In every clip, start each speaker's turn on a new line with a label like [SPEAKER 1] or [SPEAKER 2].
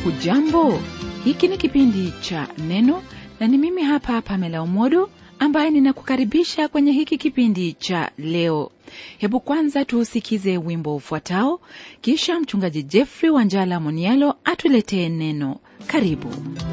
[SPEAKER 1] hujambo hiki ni kipindi cha neno na ni mimi hapa pamela umodo ambaye ninakukaribisha kwenye hiki kipindi cha leo hebu kwanza tuusikize wimbo ufuatao kisha mchungaji jeffrey wanjala monialo atuletee neno karibu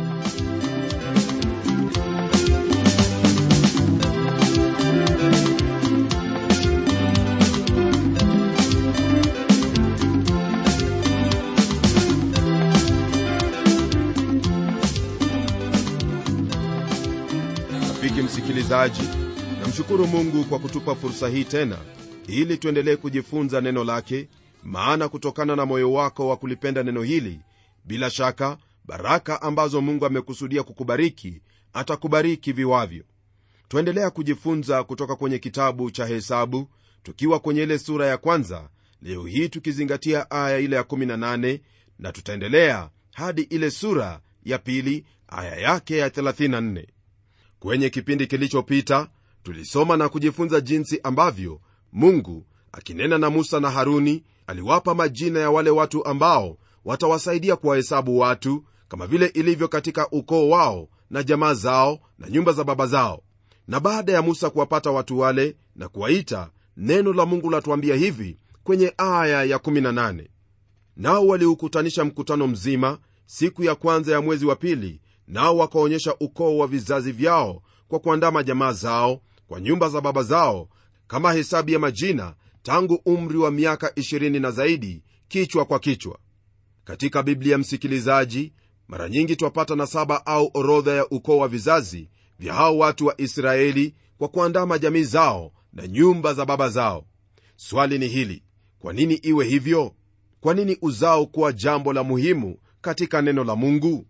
[SPEAKER 2] rafiki msikilizaji namshukuru mungu kwa kutupa fursa hii tena ili tuendelee kujifunza neno lake maana kutokana na moyo wako wa kulipenda neno hili bila shaka baraka ambazo mungu amekusudia kukubariki atakubariki viwavyo twaendelea kujifunza kutoka kwenye kitabu cha hesabu tukiwa kwenye ile sura ya kwanza leo hii tukizingatia aya ile ya 18 na tutaendelea hadi ile sura ya pili aya yake ya 34 kwenye kipindi kilichopita tulisoma na kujifunza jinsi ambavyo mungu akinena na musa na haruni aliwapa majina ya wale watu ambao watawasaidia kuwahesabu watu kama vile ilivyo katika ukoo wao na jamaa zao na nyumba za baba zao na baada ya musa kuwapata watu wale na kuwaita neno la mungu latuambia hivi kwenye aya ya 18 nao waliukutanisha mkutano mzima siku ya kwanza ya mwezi wa pili nao wakaonyesha ukoo wa vizazi vyao kwa kuandama jamaa zao kwa nyumba za baba zao kama hesabu ya majina tangu umri wa miaka 20 na zaidi kichwa kwa kichwa katika biblia msikilizaji mara nyingi twapata nasaba au orodha ya ukoo wa vizazi vya hao watu wa israeli kwa kuandama jamii zao na nyumba za baba zao swali ni hili kwa nini iwe hivyo kwa nini uzao kuwa jambo la muhimu katika neno la mungu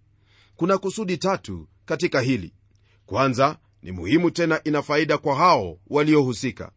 [SPEAKER 2] kuna kusudi tatu katika hili kwanza ni muhimu tena ina faida kwa hao waliohusika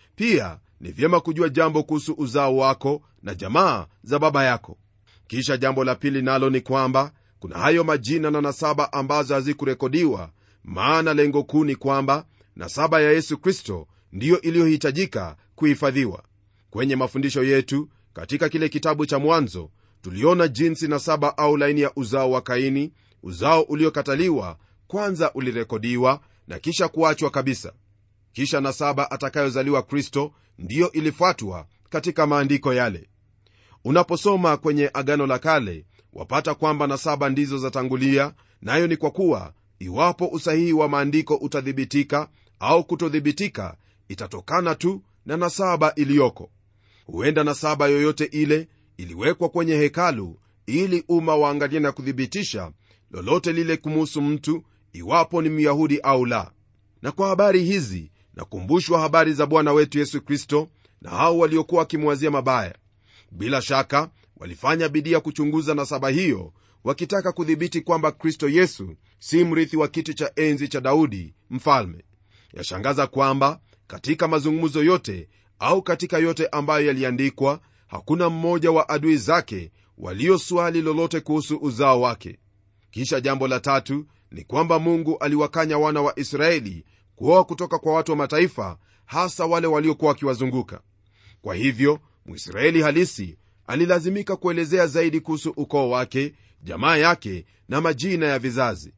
[SPEAKER 2] pia ni vyema kujua jambo kuhusu uzao wako na jamaa za baba yako kisha jambo la pili nalo ni kwamba kuna hayo majina na nasaba ambazo hazikurekodiwa maana lengo kuu ni kwamba nasaba ya yesu kristo ndiyo iliyohitajika kuhifadhiwa kwenye mafundisho yetu katika kile kitabu cha mwanzo tuliona jinsi nasaba au laini ya uzao wa kaini uzao uliokataliwa kwanza ulirekodiwa na kisha kuachwa kabisa kisha nasaba atakayozaliwa kristo ndiyo ilifuatwa katika maandiko yale unaposoma kwenye agano la kale wapata kwamba nasaba ndizo zatangulia nayo ni kwa kuwa iwapo usahihi wa maandiko utathibitika au kutothibitika itatokana tu na nasaba iliyoko huenda nasaba yoyote ile iliwekwa kwenye hekalu ili umma waangalie na kuthibitisha lolote lile kumuhusu mtu iwapo ni myahudi au la na kwa habari hizi nakumbushwa habari za bwana wetu yesu kristo na hao waliokuwa wakimwazia mabaya bila shaka walifanya bidii ya kuchunguza nasaba hiyo wakitaka kudhibiti kwamba kristo yesu si mrithi wa kiti cha enzi cha daudi mfalme yashangaza kwamba katika mazungumzo yote au katika yote ambayo yaliandikwa hakuna mmoja wa adui zake walioswali lolote kuhusu uzao wake kisha jambo la tatu ni kwamba mungu aliwakanya wana wa israeli kuoa kutoka kwa watu wa mataifa hasa wale waliokuwa wakiwazunguka kwa hivyo mwisraeli halisi alilazimika kuelezea zaidi kuhusu ukoo wake jamaa yake na majina ya vizazi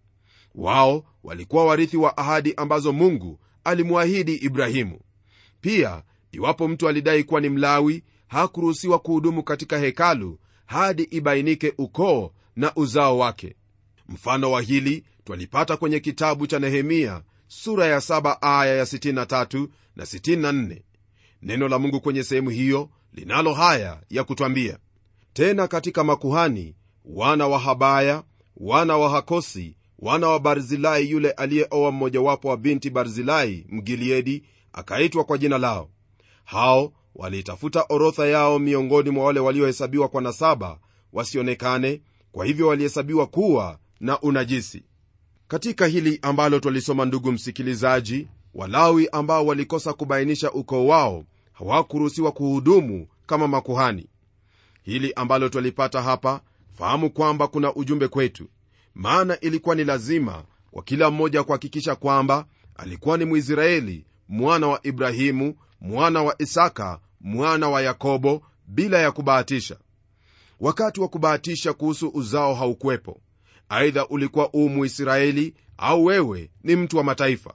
[SPEAKER 2] wao walikuwa warithi wa ahadi ambazo mungu alimwahidi ibrahimu pia iwapo mtu alidai kuwa ni mlawi hakuruhusiwa kuhudumu katika hekalu hadi ibainike ukoo na uzao wake mfano wa hili twalipata kwenye kitabu cha nehemia sura ya 7 aya ya 63 na 64 neno la mungu kwenye sehemu hiyo linalo haya ya kutwambia tena katika makuhani wana wa habaya wana wa hakosi wana wa barzilai yule aliyeoa mmojawapo wa binti barzilai mgiliedi akaitwa kwa jina lao hao waliitafuta orodha yao miongoni mwa wale waliohesabiwa kwa nasaba wasionekane kwa hivyo walihesabiwa kuwa na unajisi katika hili ambalo twalisoma ndugu msikilizaji walawi ambao walikosa kubainisha ukoo wao hawakuruhusiwa kuhudumu kama makuhani hili ambalo twalipata hapa fahamu kwamba kuna ujumbe kwetu maana ilikuwa ni lazima kwa kila mmoja kuhakikisha kwamba alikuwa ni mwisraeli mwana wa ibrahimu mwana wa isaka mwana wa yakobo bila ya kubahatisha wakati wa kubahatisha kuhusu uzao haukuwepo aidha ulikuwa uu muisraeli au wewe ni mtu wa mataifa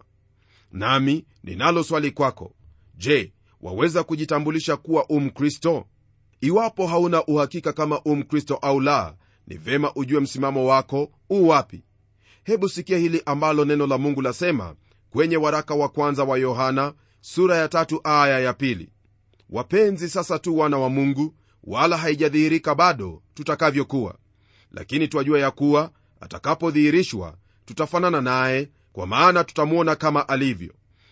[SPEAKER 2] nami ninalo swali kwako je waweza kujitambulisha kuwa u mkristo iwapo hauna uhakika kama u mkristo au la ni vema ujue msimamo wako u wapi hebu sikia hili ambalo neno la mungu lasema kwenye waraka wa kwanza wa yohana sura ya tatu aya ya pili wapenzi sasa tu wana wa mungu wala haijadhihirika bado tutakavyokuwa lakini twajua ya kuwa atakapodhihirishwa tutafanana naye kwa maana tutamwona kama alivyo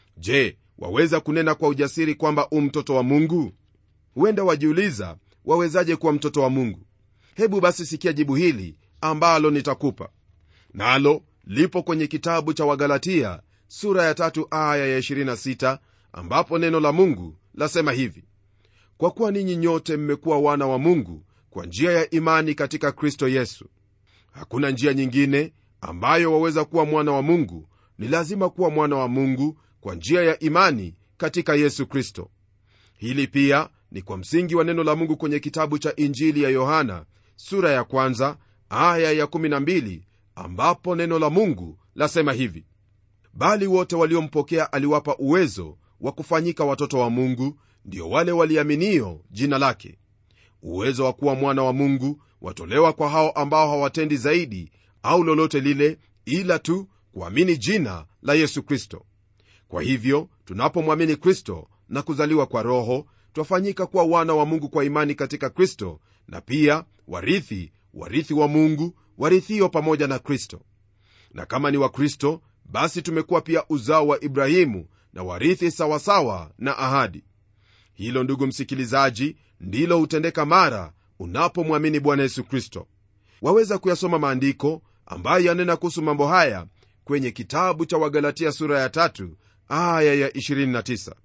[SPEAKER 2] je waweza kunena kwa ujasiri kwamba u mtoto wa mungu huenda wajiuliza wawezaje kuwa mtoto wa mungu hebu basi sikia jibu hili ambalo nitakupa nalo lipo kwenye kitabu cha wagalatia sura ya tatu aya ya 26 ambapo neno la mungu lasema hivi kwa kuwa ninyi nyote mmekuwa wana wa mungu kwa njia ya imani katika kristo yesu hakuna njia nyingine ambayo waweza kuwa mwana wa mungu ni lazima kuwa mwana wa mungu kwa njia ya imani katika yesu kristo hili pia ni kwa msingi wa neno la mungu kwenye kitabu cha injili ya yohana sura ya kwanza aya ya 12 ambapo neno la mungu lasema hivi bali wote waliompokea aliwapa uwezo wa kufanyika watoto wa mungu ndio wale waliaminio jina lake uwezo wa kuwa mwana wa mungu watolewa kwa hao ambao hawatendi zaidi au lolote lile ila tu kuamini jina la yesu kristo kwa hivyo tunapomwamini kristo na kuzaliwa kwa roho twafanyika kuwa wana wa mungu kwa imani katika kristo na pia warithi warithi wa mungu warithio pamoja na kristo na kama ni wa kristo basi tumekuwa pia uzao wa ibrahimu na warithi sawasawa na ahadi hilo ndugu msikilizaji ndilo hutendeka mara unapomwamini bwana yesu kristo waweza kuyasoma maandiko ambayo yanena kuhusu mambo haya kwenye kitabu cha wagalatia sura ya tatu aya ya 29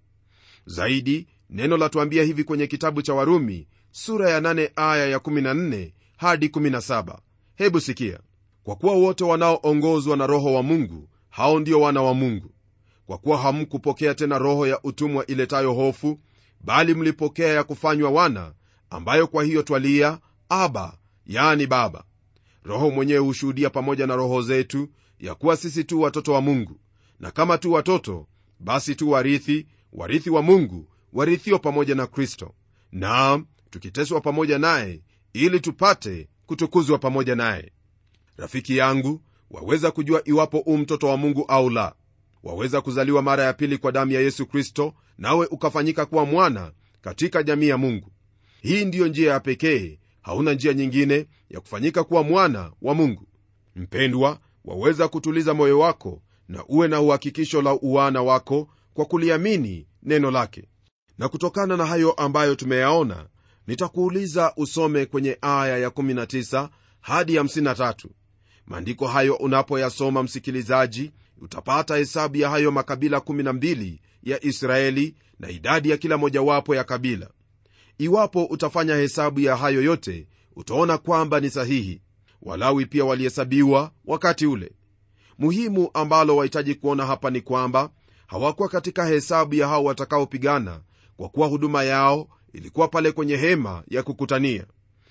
[SPEAKER 2] zaidi neno latuambia hivi kwenye kitabu cha warumi sura ya 8 aya ya 14 hadi 17 hebu sikia kwa kuwa wote wanaoongozwa na roho wa mungu hao ndio wana wa mungu kwa kuwa hamkupokea tena roho ya utumwa iletayo hofu bali mlipokea ya kufanywa wana ambayo kwa hiyo twalia aba yani baba roho mwenyewe hushuhudia pamoja na roho zetu ya kuwa sisi tu watoto wa mungu na kama tu watoto basi tu warithi warithi wa mungu warithio pamoja na kristo naam tukiteswa pamoja naye ili tupate kutukuzwa pamoja naye rafiki yangu waweza kujua iwapo u mtoto wa mungu au la waweza kuzaliwa mara ya pili kwa damu ya yesu kristo nawe ukafanyika kuwa mwana katika jamii ya mungu hii ndiyo njia ya pekee hauna njia nyingine ya kufanyika kuwa mwana wa mungu mpendwa waweza kutuliza moyo wako na uwe na uhakikisho la uwana wako kwa kuliamini neno lake na kutokana na hayo ambayo tumeyaona nitakuuliza usome kwenye aya ya 19 hadi 53 maandiko hayo unapoyasoma msikilizaji utapata hesabu ya hayo makabila 12 ya israeli na idadi ya kila mojawapo ya kabila iwapo utafanya hesabu ya hayo yote utaona kwamba ni sahihi walawi pia walihesabiwa wakati ule muhimu ambalo wahitaji kuona hapa ni kwamba hawakuwa katika hesabu ya hao watakaopigana kwa kuwa huduma yao ilikuwa pale kwenye hema ya kukutania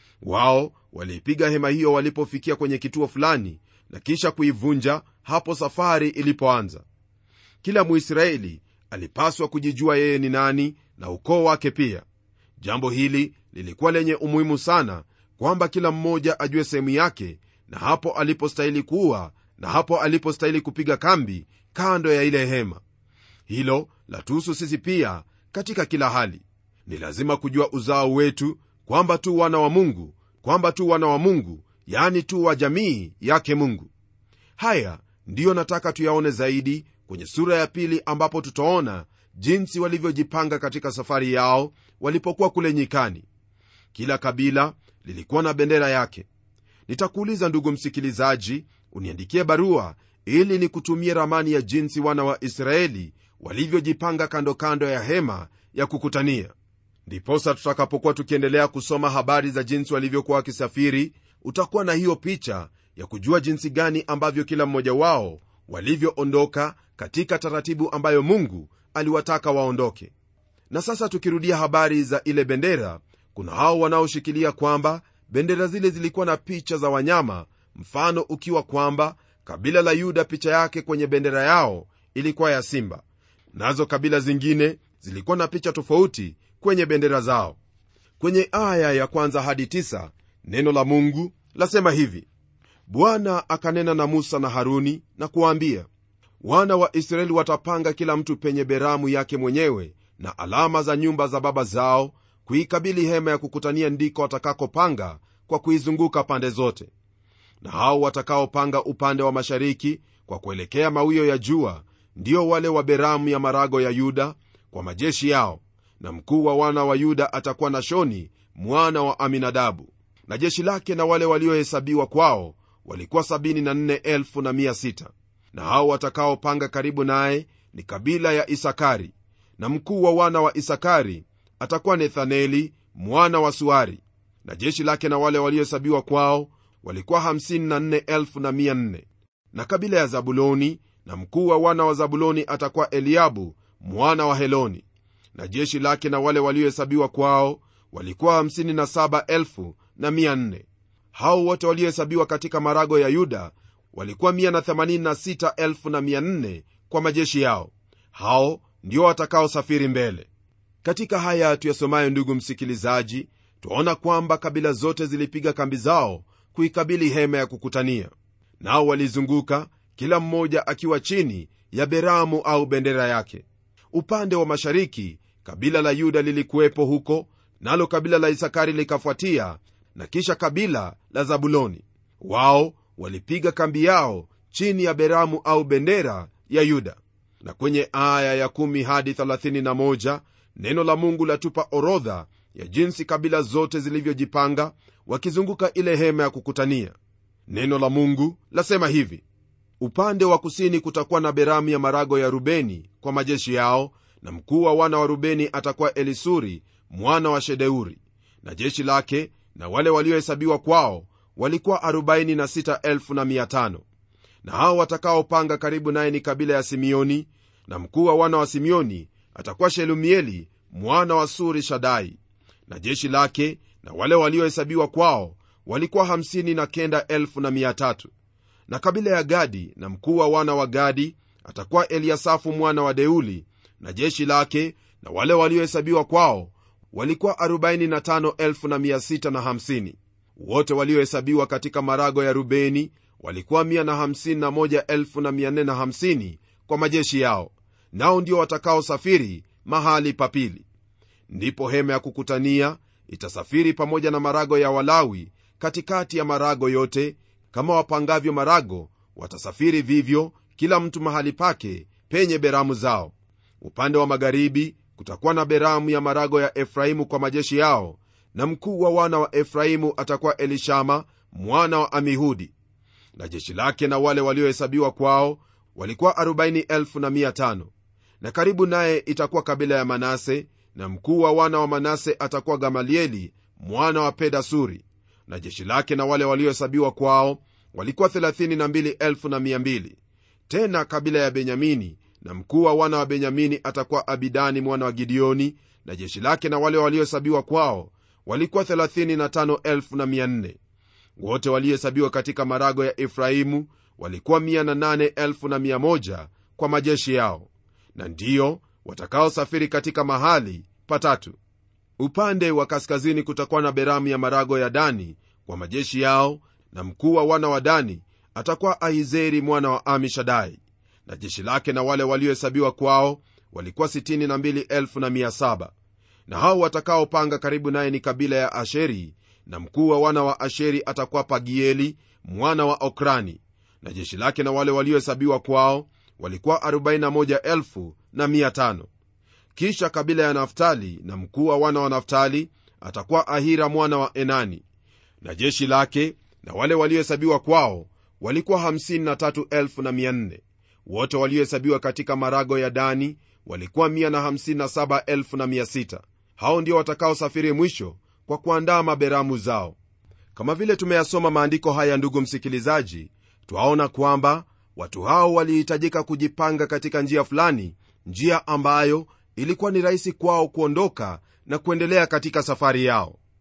[SPEAKER 2] wao waliipiga hema hiyo walipofikia kwenye kituo fulani na kisha kuivunja hapo safari ilipoanza kila muisraeli alipaswa kujijua yeye ni nani na ukoo wake pia jambo hili lilikuwa lenye umuhimu sana kwamba kila mmoja ajue sehemu yake na hapo alipostahili kuwa na hapo alipostahili kupiga kambi kando ya ile hema hilo latuhusu sisi pia katika kila hali ni lazima kujua uzao wetu kwamba tu wana wa mungu kwamba tu wana wa mungu yani tu wa jamii yake mungu haya ndiyo nataka tuyaone zaidi kwenye sura ya pili ambapo tutaona jinsi walivyojipanga katika safari yao walipokuwa kule nyikani kila kabila lilikuwa na bendera yake nitakuuliza ndugu msikilizaji uniandikie barua ili nikutumie ramani ya jinsi wana wa israeli walivyojipanga kando kando ya hema ya kukutania ndiposa tutakapokuwa tukiendelea kusoma habari za jinsi walivyokuwa wakisafiri utakuwa na hiyo picha ya kujua jinsi gani ambavyo kila mmoja wao walivyoondoka katika taratibu ambayo mungu aliwataka waondoke na sasa tukirudia habari za ile bendera kuna hao wanaoshikilia kwamba bendera zile zilikuwa na picha za wanyama mfano ukiwa kwamba kabila la yuda picha yake kwenye bendera yao ilikuwa ya simba nazo kabila zingine zilikuwa na picha tofauti kwenye bendera zao kwenye aya ya kwanza hadi tisa, neno la mungu lasema hivi bwana akanena na musa na haruni na kuwaambia wana wa israeli watapanga kila mtu penye beramu yake mwenyewe na alama za nyumba za baba zao kuikabili hema ya kukutania ndiko watakakopanga kwa kuizunguka pande zote na hao watakaopanga upande wa mashariki kwa kuelekea mawio ya jua ndio wale wa beramu ya marago ya yuda kwa majeshi yao na mkuu wa wana wa yuda atakuwa nashoni mwana wa aminadabu na jeshi lake na wale waliohesabiwa kwao walikuwa 74600 na hao watakaopanga karibu naye ni kabila ya isakari na mkuu wa wana wa isakari atakuwa nethaneli mwana wa suari na jeshi lake na wale waliohesabiwa kwao walikuwa 54400 na kabila ya zabuloni na mkuu wa wana wa zabuloni atakuwa eliabu mwana wa heloni na jeshi lake na wale waliohesabiwa kwao walikuwa 57400 hao wote waliohesabiwa katika marago ya yuda walikuwa 186400 kwa majeshi yao hao ndio watakaosafiri mbele katika haya tuyasomayo ndugu msikilizaji twaona kwamba kabila zote zilipiga kambi zao kuikabili hema ya kukutania nao walizunguka kila mmoja akiwa chini ya beramu au bendera yake upande wa mashariki kabila la yuda lilikuwepo huko nalo kabila la isakari likafuatia na kisha kabila la zabuloni wao walipiga kambi yao chini ya beramu au bendera ya yuda na kwenye aya ya 1 hadi 31 neno la mungu latupa orodha ya jinsi kabila zote zilivyojipanga wakizunguka ile hema ya kukutania neno la mungu lasema hivi upande wa kusini kutakuwa na beramu ya marago ya rubeni kwa majeshi yao na mkuu wa wana wa rubeni atakuwa elisuri mwana wa shedeuri na jeshi lake na wale waliohesabiwa kwao walikuwa 46500 na hao watakaopanga karibu naye ni kabila ya simeoni na mkuu wa wana wa simeoni atakuwa shelumieli mwana wa suri shadai na jeshi lake na wale waliohesabiwa kwao walikuwa 59300 na kabila ya gadi na mkuu wa wana wa gadi atakuwa eliasafu mwana wa deuli na jeshi lake na wale waliohesabiwa kwao walikuwa 45650 wote waliohesabiwa katika marago ya rubeni walikuwa 151450 kwa majeshi yao nao ndio watakaosafiri mahali papili ndipo hema ya kukutania itasafiri pamoja na marago ya walawi katikati ya marago yote kama wapangavyo marago watasafiri vivyo kila mtu mahali pake penye beramu zao upande wa magharibi kutakuwa na beramu ya marago ya efraimu kwa majeshi yao na mkuu wa wana wa efraimu atakuwa elishama mwana wa amihudi na jeshi lake na wale waliohesabiwa kwao walikuwa 40500 na karibu naye itakuwa kabila ya manase na mkuu wa wana wa manase atakuwa gamalieli mwana wa pedasuri na jeshi lake na wale waliohesabiwa kwao walikuwa 32200 tena kabila ya benyamini na mkuu wa wana wa benyamini atakuwa abidani mwana wa gideoni na jeshi lake na wale waliohesabiwa kwao walikuwa 35400 wote waliohesabiwa katika marago ya efraimu walikuwa 808100 kwa majeshi yao na ndiyo watakaosafiri katika mahali patatu upande wa kaskazini kutakuwa na beramu ya marago ya dani kwa majeshi yao na mkuu wa wana wa dani atakuwa ahizeri mwana wa amishadai na jeshi lake na wale waliohesabiwa kwao walikuwa 62700 na hao watakaopanga karibu naye ni kabila ya asheri na mkuu wa wana wa asheri atakuwa pagieli mwana wa okrani na jeshi lake na wale waliohesabiwa kwao walikuwa 41500 kisha kabila ya naftali na mkuu wa wana wa naftali atakuwa ahira mwana wa enani na jeshi lake na wale waliohesabiwa kwao walikuwa 53400 wote waliohesabiwa katika marago ya dani walikuwa 157600 hao ndio watakaosafiri mwisho kwa kuandaa maberamu zao kama vile tumeyasoma maandiko haya ndugu msikilizaji twaona kwamba watu hao walihitajika kujipanga katika njia fulani njia ambayo ilikuwa ni rahisi kwao kuondoka na kuendelea katika safari yao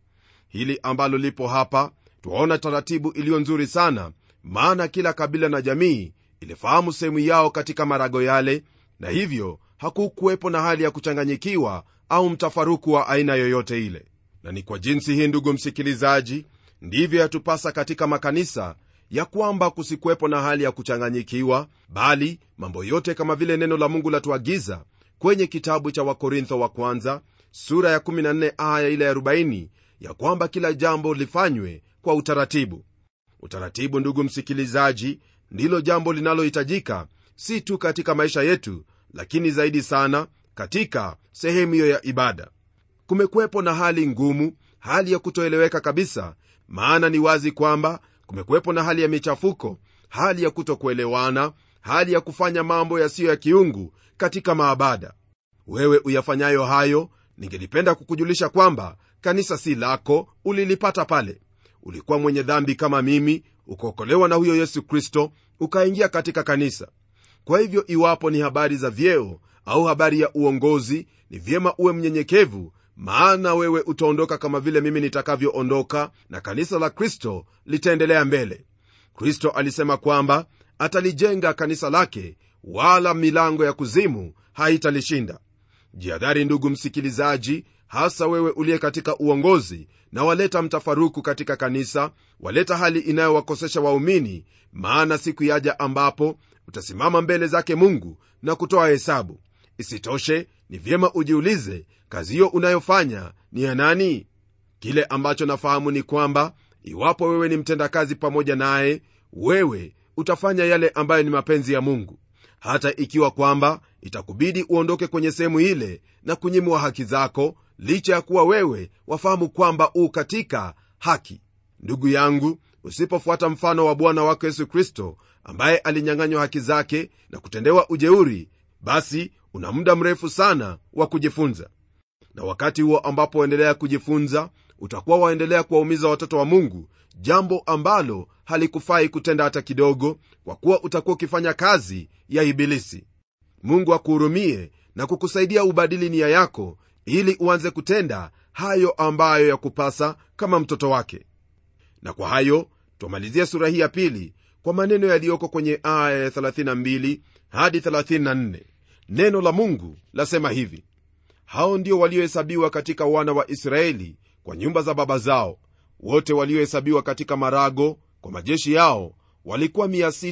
[SPEAKER 2] hili ambalo lipo hapa twaona taratibu iliyo nzuri sana maana kila kabila na jamii ilifahamu sehemu yao katika marago yale na hivyo hakukuwepo na hali ya kuchanganyikiwa au mtafaruku wa aina yoyote ile na ni kwa jinsi hii ndugu msikilizaji ndivyo yatupasa katika makanisa ya kwamba kusikuwepo na hali ya kuchanganyikiwa bali mambo yote kama vile neno la mungu latuagiza kwenye kitabu cha wakorintho wa kwanza sura ya 14 aya ile ya 40 ya kwamba kila jambo lifanywe kwa utaratibu utaratibu ndugu msikilizaji ndilo jambo linalohitajika si tu katika maisha yetu lakini zaidi sana katika sehemu hiyo ya ibada kumekuwepo na hali ngumu hali ya kutoeleweka kabisa maana ni wazi kwamba kumekuwepo na hali ya michafuko hali ya kutokuelewana hali ya kufanya mambo yasiyo ya kiungu katika maabada wewe uyafanyayo hayo ningelipenda kukujulisha kwamba kanisa si lako ulilipata pale ulikuwa mwenye dhambi kama mimi ukaokolewa na huyo yesu kristo ukaingia katika kanisa kwa hivyo iwapo ni habari za vyeo au habari ya uongozi ni vyema uwe mnyenyekevu maana wewe utaondoka kama vile mimi nitakavyoondoka na kanisa la kristo litaendelea mbele kristo alisema kwamba atalijenga kanisa lake wala milango ya kuzimu haitalishinda jihadhari ndugu msikilizaji hasa wewe uliye katika uongozi na waleta mtafaruku katika kanisa waleta hali inayowakosesha waumini maana siku yaja ambapo utasimama mbele zake mungu na kutoa hesabu isitoshe ni vyema ujiulize kazi hiyo unayofanya ni ya nani kile ambacho nafahamu ni kwamba iwapo wewe ni mtendakazi pamoja naye wewe utafanya yale ambayo ni mapenzi ya mungu hata ikiwa kwamba itakubidi uondoke kwenye sehemu ile na kunyimwa haki zako licha ya kuwa wewe wafahamu kwamba u katika haki ndugu yangu usipofuata mfano wa bwana wako yesu kristo ambaye alinyang'anywa haki zake na kutendewa ujeuri basi una muda mrefu sana wa kujifunza na wakati huo ambapo waendelea kujifunza utakuwa waendelea kuwaumiza watoto wa mungu jambo ambalo halikufai kutenda hata kidogo kwa kuwa utakuwa ukifanya kazi ya ibilisi mungu akuhurumie na kukusaidia ubadili nia yako ili uanze kutenda hayo ambayo yakupasa kama mtoto wake na kwa hayo twamalizia sura hii ya pili kwa maneno yaliyoko kwenye aya ya 32 hadi 34 neno la mungu lasema hivi hao ndio waliohesabiwa katika wana wa israeli kwa nyumba za baba zao wote waliohesabiwa katika marago kwa majeshi yao walikuwa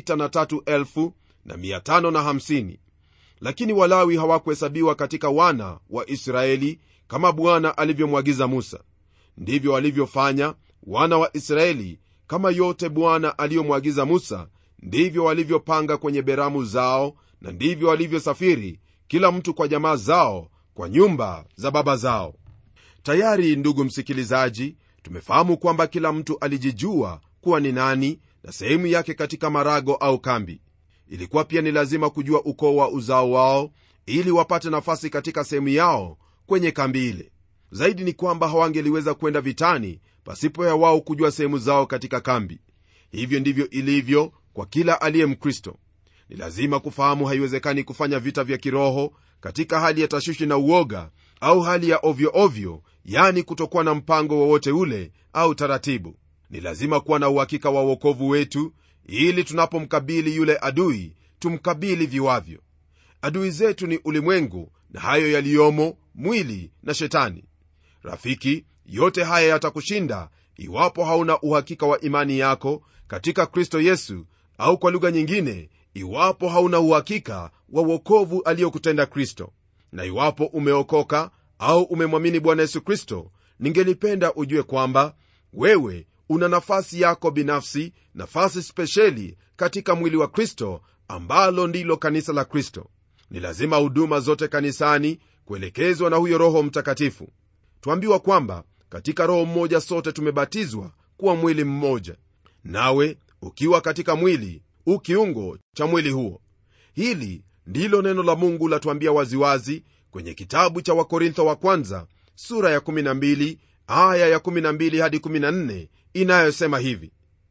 [SPEAKER 2] 603,550 lakini walawi hawakuhesabiwa katika wana wa israeli kama bwana alivyomwagiza musa ndivyo walivyofanya wana wa israeli kama yote bwana aliyomwagiza musa ndivyo walivyopanga kwenye beramu zao na ndivyo walivyosafiri kila mtu kwa jamaa zao kwa nyumba za baba zao tayari ndugu msikilizaji tumefahamu kwamba kila mtu alijijua kuwa ni nani na sehemu yake katika marago au kambi ilikuwa pia ni lazima kujua ukoo wa uzao wao ili wapate nafasi katika sehemu yao kwenye kambi ile zaidi ni kwamba hawangeliweza kwenda vitani pasipo ya wao kujua sehemu zao katika kambi hivyo ndivyo ilivyo kwa kila aliye mkristo ni lazima kufahamu haiwezekani kufanya vita vya kiroho katika hali ya tashwishi na uoga au hali ya ovyo ovyo yani kutokuwa na mpango wowote ule au taratibu ni lazima kuwa na uhakika wa uokovu wetu ili tunapomkabili yule adui tumkabili viwavyo adui zetu ni ulimwengu na hayo yaliyomo mwili na shetani rafiki yote haya yatakushinda iwapo hauna uhakika wa imani yako katika kristo yesu au kwa lugha nyingine iwapo hauna uhakika wa uokovu aliyokutenda kristo na iwapo umeokoka au umemwamini bwana yesu kristo ningelipenda ujue kwamba wewe una nafasi yako binafsi nafasi spesheli katika mwili wa kristo ambalo ndilo kanisa la kristo ni lazima huduma zote kanisani kuelekezwa na huyo roho mtakatifu twambiwa kwamba katika roho mmoja sote tumebatizwa kuwa mwili mmoja nawe ukiwa katika mwili u kiungo cha mwili huo hili ndilo neno la mungu latuambia waziwazi kwenye kitabu cha wakorintho wa kwanza sura ya 12 aya ya 12 hadi 14 inayosema hivi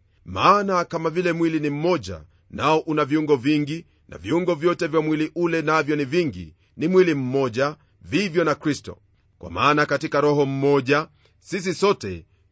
[SPEAKER 2] maana kama vile mwili ni mmoja nao una viungo vingi na viungo vyote vya mwili ule navyo ni vingi ni mwili mmoja vivyo na kristo kwa maana katika roho mmoja sisi sote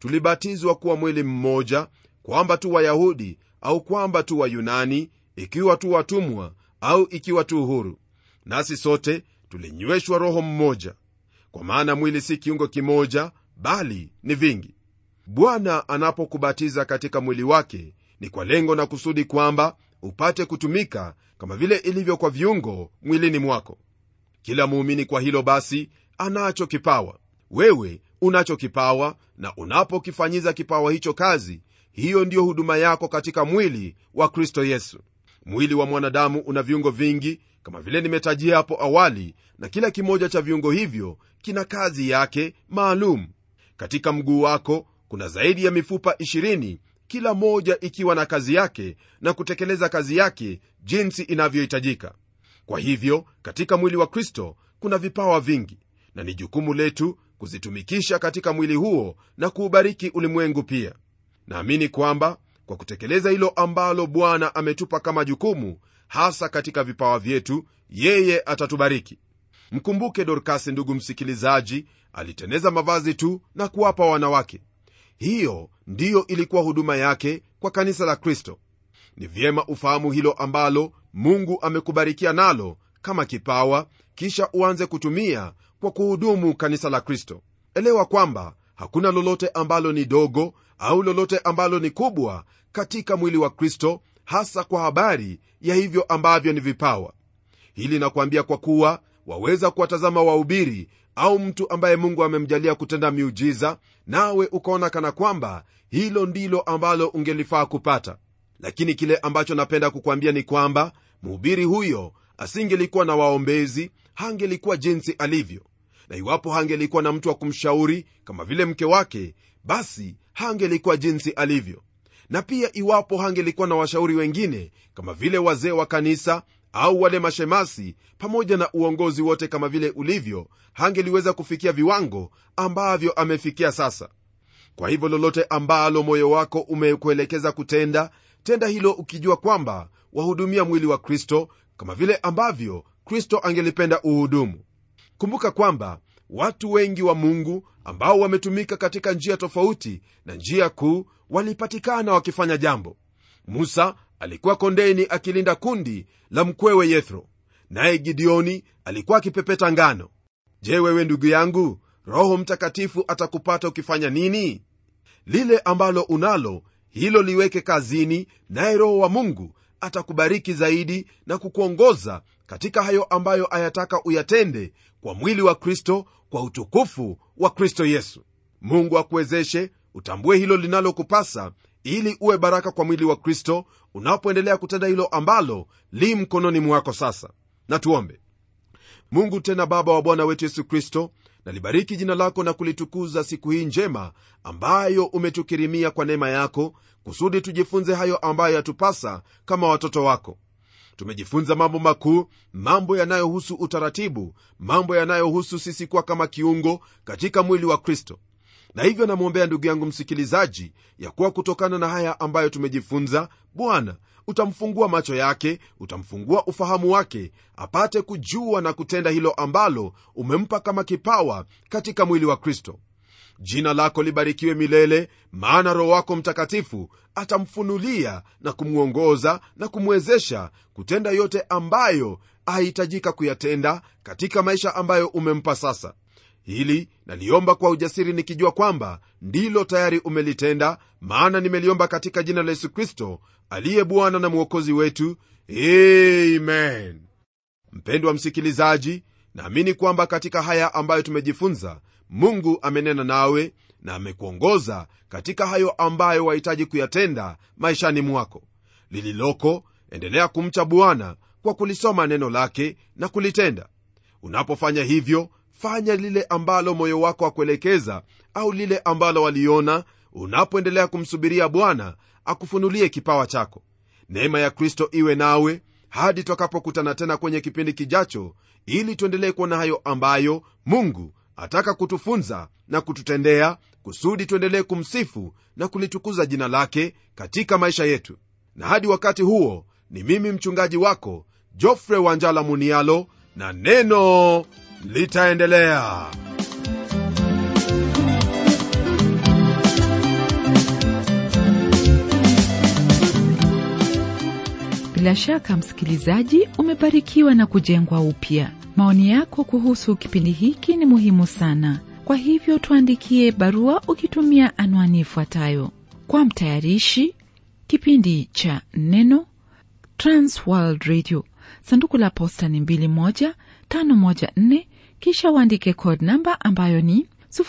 [SPEAKER 2] tulibatizwa kuwa mwili mmoja kwamba tu wayahudi au kwamba tu wayunani ikiwa tu watumwa au ikiwa tu huru nasi sote tulinyweshwa roho mmoja kwa maana mwili si kiungo kimoja bali ni vingi bwana anapokubatiza katika mwili wake ni kwa lengo na kusudi kwamba upate kutumika kama vile ilivyo kwa viungo mwilini mwako kila muumini kwa hilo basi anacho kipawa wewe unacho kipawa na unapokifanyiza kipawa hicho kazi hiyo ndiyo huduma yako katika mwili wa kristo yesu mwili wa mwanadamu una viungo vingi kama vile nimetajia hapo awali na kila kimoja cha viungo hivyo kina kazi yake maalum katika mguu wako kuna zaidi ya mifupa 20 kila moja ikiwa na kazi yake na kutekeleza kazi yake jinsi inavyohitajika kwa hivyo katika mwili wa kristo kuna vipawa vingi na ni jukumu letu kuzitumikisha katika mwili huo na kuubariki ulimwengu pia naamini kwamba kwa kutekeleza hilo ambalo bwana ametupa kama jukumu hasa katika vipawa vyetu yeye atatubariki mkumbuke dorkasi ndugu msikilizaji aliteneza mavazi tu na kuwapa wanawake hiyo ndiyo ilikuwa huduma yake kwa kanisa la kristo ni vyema ufahamu hilo ambalo mungu amekubarikia nalo kama kipawa kisha uanze kutumia kwa kuhudumu kanisa la kristo elewa kwamba hakuna lolote ambalo ni dogo au lolote ambalo ni kubwa katika mwili wa kristo hasa kwa habari ya hivyo ambavyo ni vipawa hili nakuambia kwa kuwa waweza kuwatazama wahubiri au mtu ambaye mungu amemjalia kutenda miujiza nawe ukaona kana kwamba hilo ndilo ambalo ungelifaa kupata lakini kile ambacho napenda kukwambia ni kwamba mhubiri huyo asingelikuwa na waombezi hangelikuwa jinsi alivyo na iwapo hangelikuwa na mtu wa kumshauri kama vile mke wake basi hangelikuwa jinsi alivyo na pia iwapo hangelikuwa na washauri wengine kama vile wazee wa kanisa au wale mashemasi pamoja na uongozi wote kama vile ulivyo hangeliweza kufikia viwango ambavyo amefikia sasa kwa hivyo lolote ambalo moyo wako umekuelekeza kutenda tenda hilo ukijua kwamba wahudumia mwili wa kristo kama vile ambavyo kristo angelipenda uhudumu kumbuka kwamba watu wengi wa mungu ambao wametumika katika njia tofauti na njia kuu walipatikana wakifanya jambo musa alikuwa kondeni akilinda kundi la mkwewe yethro naye gideoni alikuwa akipepeta ngano je wewe ndugu yangu roho mtakatifu atakupata ukifanya nini lile ambalo unalo hilo liweke kazini naye roho wa mungu atakubariki zaidi na kukuongoza katika hayo ambayo ayataka uyatende kwa mwili wa kristo kwa utukufu wa kristo yesu mungu akuwezeshe utambue hilo linalokupasa ili uwe baraka kwa mwili wa kristo unapoendelea kutenda hilo ambalo li mkononi mwako sasa na tuombe mungu tena baba wa bwana wetu yesu kristo nalibariki jina lako na kulitukuza siku hii njema ambayo umetukirimia kwa neema yako kusudi tujifunze hayo ambayo yatupasa kama watoto wako tumejifunza mambo makuu mambo yanayohusu utaratibu mambo yanayohusu sisi kuwa kama kiungo katika mwili wa kristo na hivyo namwombea ndugu yangu msikilizaji ya kuwa kutokana na haya ambayo tumejifunza bwana utamfungua macho yake utamfungua ufahamu wake apate kujua na kutenda hilo ambalo umempa kama kipawa katika mwili wa kristo jina lako libarikiwe milele maana roho wako mtakatifu atamfunulia na kumwongoza na kumwezesha kutenda yote ambayo ahitajika kuyatenda katika maisha ambayo umempa sasa hili naliomba kwa ujasiri nikijua kwamba ndilo tayari umelitenda maana nimeliomba katika jina la yesu kristo aliye bwana na mwokozi wetu amen mpendwa msikilizaji naamini kwamba katika haya ambayo tumejifunza mungu amenena nawe na amekuongoza katika hayo ambayo wahitaji kuyatenda maishani mwako lililoko endelea kumcha bwana kwa kulisoma neno lake na kulitenda unapofanya hivyo fanya lile ambalo moyo wako akuelekeza au lile ambalo waliona unapoendelea kumsubiria bwana akufunulie kipawa chako neema ya kristo iwe nawe hadi twakapokutana tena kwenye kipindi kijacho ili tuendelee kuona hayo ambayo mungu ataka kutufunza na kututendea kusudi tuendelee kumsifu na kulitukuza jina lake katika maisha yetu na hadi wakati huo ni mimi mchungaji wako jofre wanjala munialo na neno litaendelea
[SPEAKER 1] bila shaka msikilizaji umebarikiwa na kujengwa upya maoni yako kuhusu kipindi hiki ni muhimu sana kwa hivyo tuandikie barua ukitumia anwani ifuatayo kwa mtayarishi kipindi cha neno transworld radio sanduku la posta ni 21514 kisha uandike code namba ambayo ni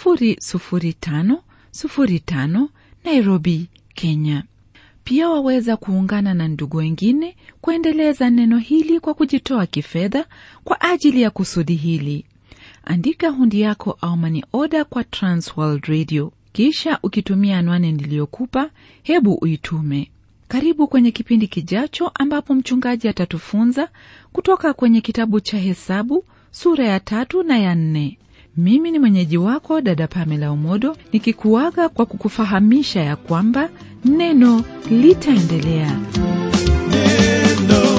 [SPEAKER 1] 00505 nairobi kenya pia waweza kuungana na ndugu wengine kuendeleza neno hili kwa kujitoa kifedha kwa ajili ya kusudi hili andika hundi yako au mani oda kwa transworld radio kisha ukitumia anwani niliyokupa hebu uitume karibu kwenye kipindi kijacho ambapo mchungaji atatufunza kutoka kwenye kitabu cha hesabu sura ya tatu na ya nne mimi ni mwenyeji wako dada pamela umodo nikikuaga kwa kukufahamisha ya kwamba neno litaendelea
[SPEAKER 3] neno